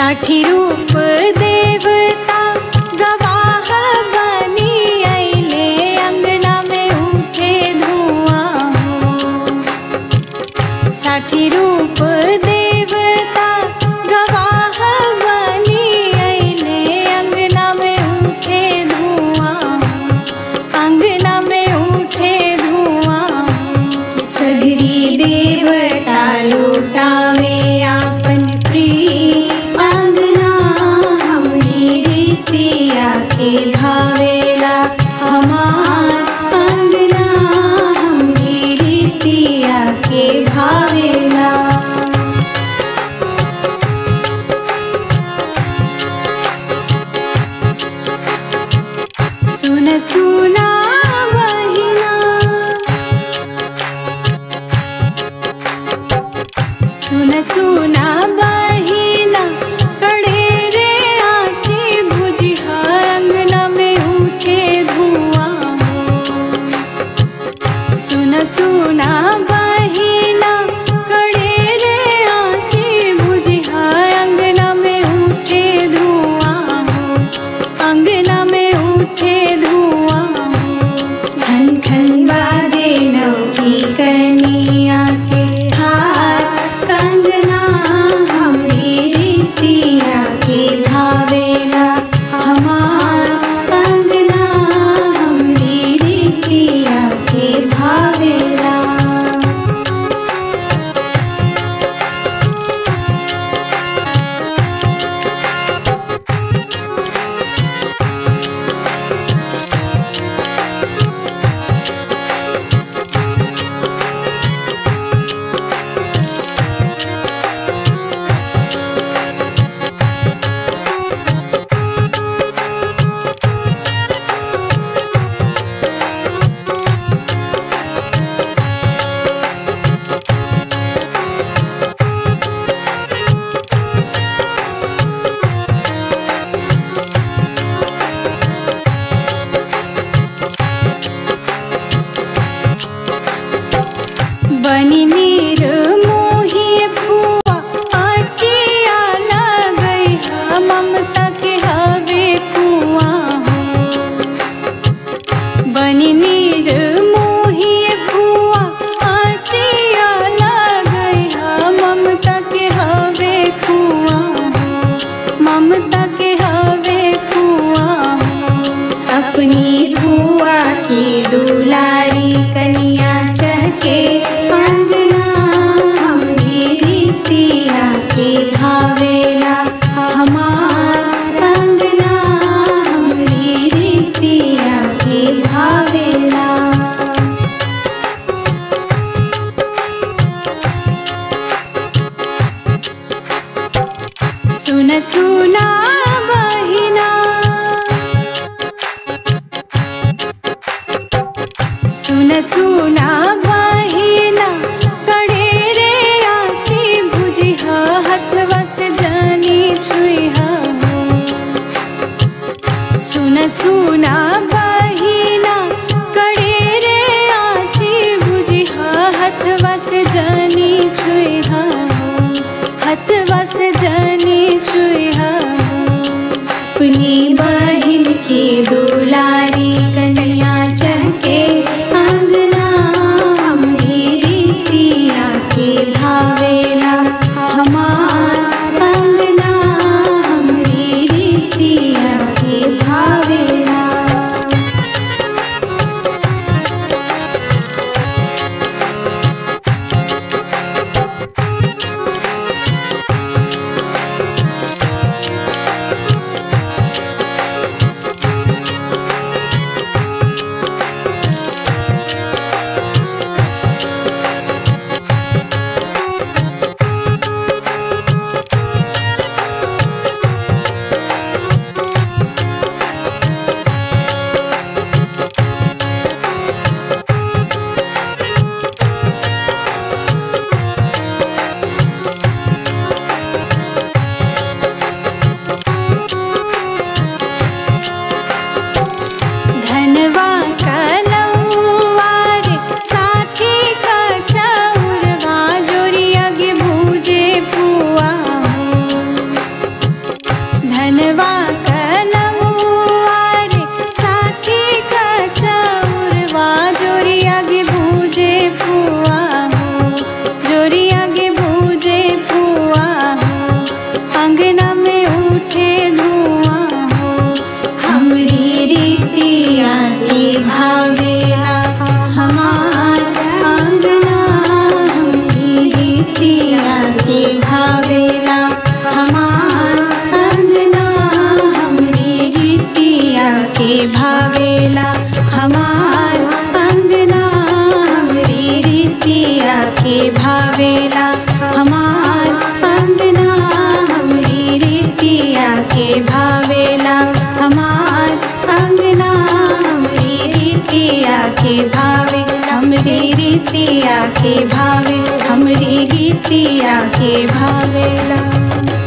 साठी रूप देवता गवाह बनी अइले अंगना में उठे धुआं हो साठी रूप देवता गवाह बनी अइले अंगना में उठे धुआं अंगना में उठे धुआं सगरी देवता लुटावे आपन प्रिय अंगना हमरी रीतिया के भावेला हमार अंगना हमरी रीतिया के भावेला सुन सुना बहिना सुन सुना बहिना कड़े रे आची भुजिहा अंगना में उठे धुआं हो सुन सुना बहिना कड़े रे आची भुजिहा अंगना में उठे धुआं हो अंगना में उठे धुआं हो खन खन बाजे नौकी कनिया के हार कंगना हमरी रीतिया के भावेला हमार कंगना हमरी रीतिया के भावेला बनी नीर मोही फुआ अचिया लगई हा ममता के हवे कुआं हो बनी नीर मोही फुआ अचिया लगई हा ममता के हवे कुआं हो ममता के हवे कुआं हो अपनी फुआ की दुलारी कनिया चके अंगना हमरी रीतिया के भावेला हमार अंगना हमरी रीतिया के भावेला सुन सुना बहिना सुन सुना बहिना कड़े रे आची भुजिहा हथवा से जानी छुइहा हो सुन सुना बहिना कड़े रे आची भुजिहा हथवा से जानी छुइहा हो हथवा से जानी छुइहा हो अपनी बहिन की दुलारी कन्या चके अंगना हमरी रीतिया के भावेला हमार अंगना हमरी रीतिया के भावेला गीतिया के भावे हमरी गीतिया के भावेला